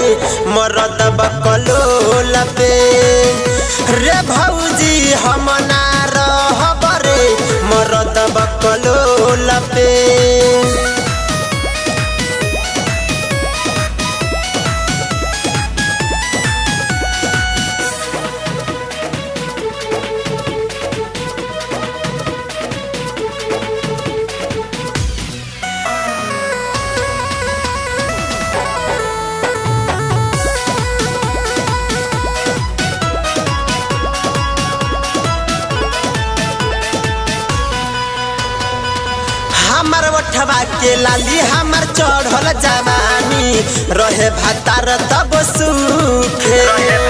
मरद बकलोल पे रे भौजी हम ना रहब रे मरद बकलोल पे हमर ओठवा के लाली हमर चढ़ल जवानी रहे भातार तब सूखे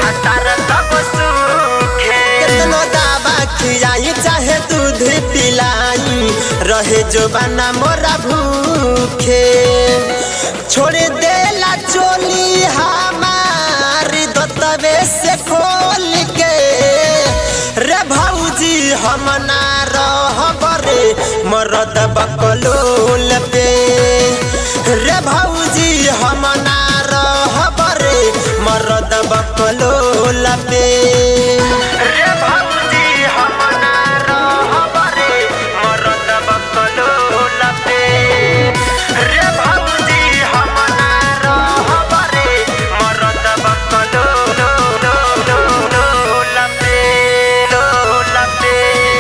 केतनो दावा खियाई चाहे दूध पिलाई रहे जो बना मोरा भूखे छोड़ देला चोली हमारी दतवे से खोल के रे भौजी हम ना रहब रे मरद बकलोल पे रे भौजी हम ना रहब रे मरद बकलोल पे रे भौजी हम ना रहब रे मरद बकलोल पे रे भौजी हम ना रहब रे मरद बकलोल पे लोल पे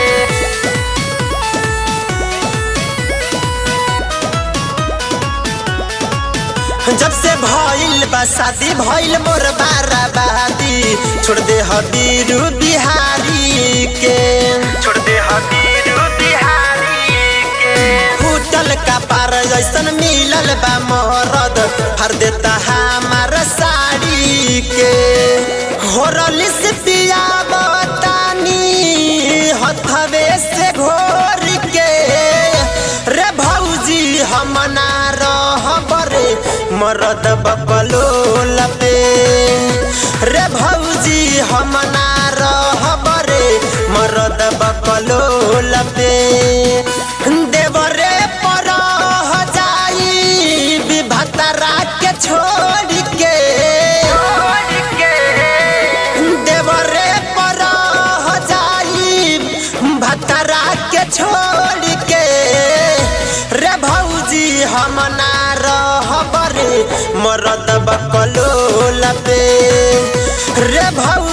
जब से भइल बा शादी भइल मोर बाराबादी छोड़ दे हबीरू बिहारी के छोड़ दे हबीरू बिहारी के फूटल का पार जैसन मिलल बा मरद हर देता हमार साड़ी के होरल से पिया बतानी हथवे से घोर के रे भौजी हम ना रहब रे मरद बकलोल पे रे भौजी हम ना रहब रे मरद बकलोल पे देवरे पर जाई विभतरा के छोड़ के देवरे पर जाई भतरा के छोड़ के रे भौजी हम ना रहब रे मरद बकलोल पे रे भौ